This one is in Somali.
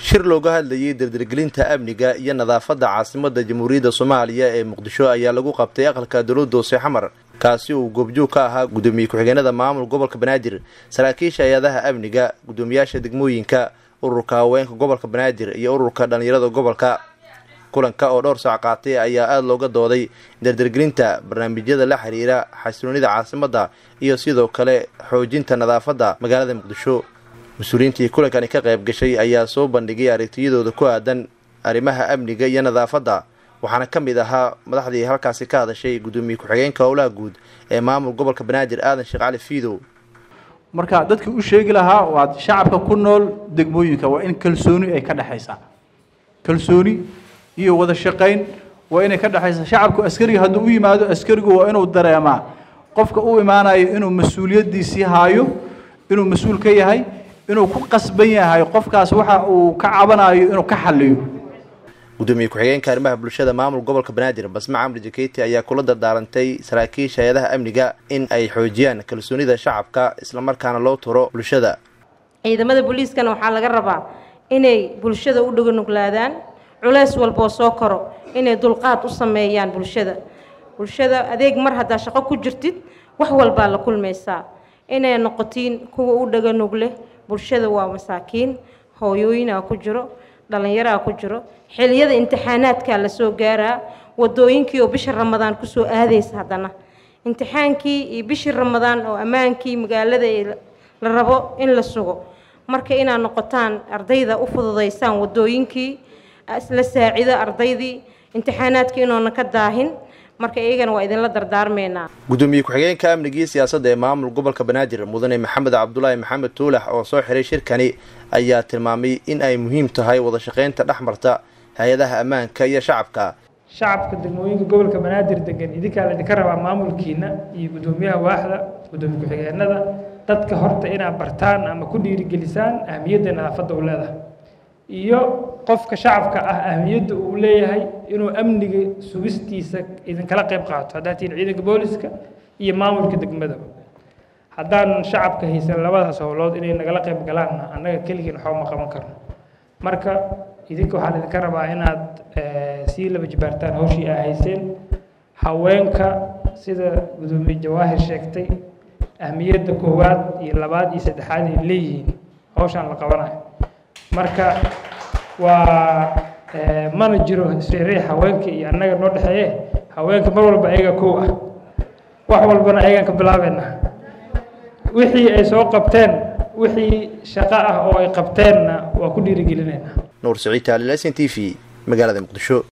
shir looga hadlayay dardargelinta amniga iyo nadaafadda caasimadda jamhuuriyadda soomaaliya ee muqdisho ayaa lagu qabtay aqalka dowladda hoose xamar kaasi uu goobjoog ka ahaa guddoomiye ku-xigeenada maamul gobolka banaadir saraakiisha hay-adaha amniga guddoomiyaasha degmooyinka ururka haweenka gobolka banaadir iyo ururka dhallinyarada gobolka kulanka oo dhowr saac qaatay ayaa aada looga dooday dardargelinta barnaamijyada la xiriira xasiloonida caasimadda iyo sidoo kale xoojinta nadaafadda magaalada muqdisho mas-uuliyiintii kulankani ka qayb gashay ayaa soo bandhigay aragtiyadooda ku aadan arrimaha amniga iyo nadaafadda waxaana ka mid ahaa madaxdii halkaasi ka hadashay guddoomiye ku-xigeenka howlaha guud ee maamul gobolka banaadir aadan sheekh cali fiidow marka dadkii u sheegi lahaa waa shacabka ku nool degmooyinka waa in kalsooni ay ka dhexaysaa kalsooni iyo wada shaqayn waa inay ka dhexaysaa shacabku askariga hadduu u yimaado askarigu waa inuu dareemaa qofka u imaanayo inuu mas-uuliyaddiisii haayo inuu mas-uul ka yahay inuu ku qasban yahay qofkaas waxa uu ka cabanayo inuu ka xaliyo guddoomiye ku-xigeenka arrimaha bulshada maamul gobolka banaadir basma camri jaketi ayaa kula dardaarantay saraakiisha hay-adaha amniga in ay xoojiyaan kalsoonida shacabka islamarkaana loo turo bulshada ciidamada booliiskana waxaa laga rabaa inay bulshada u dhaganuglaadaan culeys walboo soo koro inay dulqaad u sameeyaan bulshada bulshada adeeg mar haddaa shaqo ku jirtid wax walbaa la kulmaysaa inay noqotiin kuwa u dhaganugleh bulshada waa masaakiin hooyooyinaa ku jiro dhallinyaraa ku jiro xiliyada imtixaanaadkaa lasoo gaaraa wadooyinkii oo bisha ramadaan kusoo aadaysa haddana imtixaankii iyo bishii ramadaan oo ammaankii magaalada la rabo in la sugo marka inaad noqotaan ardayda u fududaysaan wadooyinkii la saacido ardaydii imtixaanaadkii inoona ka daahin marka iyagana waa idinla dardaarmeynaa guddoomiye ku-xigeenka amnigii siyaasadda ee maamul gobolka banaadir mudane maxamed cabdulaahi maxamed tuulax oo soo xiray shirkani ayaa tilmaamay in ay muhiim tahay wada shaqaynta dhex marta hay-adaha ammaanka iyo shacabka shacabka degmooyinka gobolka banaadir degan idinkaa laydinka rabaa maamulkiina iyo guddoomiyaha waaxda guddoomiye ku-xigeenada dadka horta inaad bartaan ama ku dhiirigelisaan ahmiyadda nadaafadda u leedahay iyo qofka shacabka ah ahmiyadda uu leeyahay inuu amniga sugistiisa idinkala qayb qaato haddaad tihiin ciidanka booliska iyo maamulka degmadaba haddaan shacabka haysan labadaas howlood inay nagala qayb galaanna annaga keligiin waxba ma qaban karno marka idinka waxaa idinka rabaa inaad sii laba jibaartaan hawshii aa hayseen haweenka sida guddoomiye jawaahir sheegtay ahmiyadda koowaad iyo labaad iyo saddexaad ay leeyihiin hawshaan la qabanayo marka waa mana jiro sirey haweenka iyo annaga noo dhexeeye haweenka mar walba ayaga kow ah wax walbana ayagaan ka bilaabeynaa wixii ay soo qabteen wixii shaqo ah oo ay qabteenna waa ku dhiirigelinaynaa nuur saciid taalil s n t v magaalada muqdisho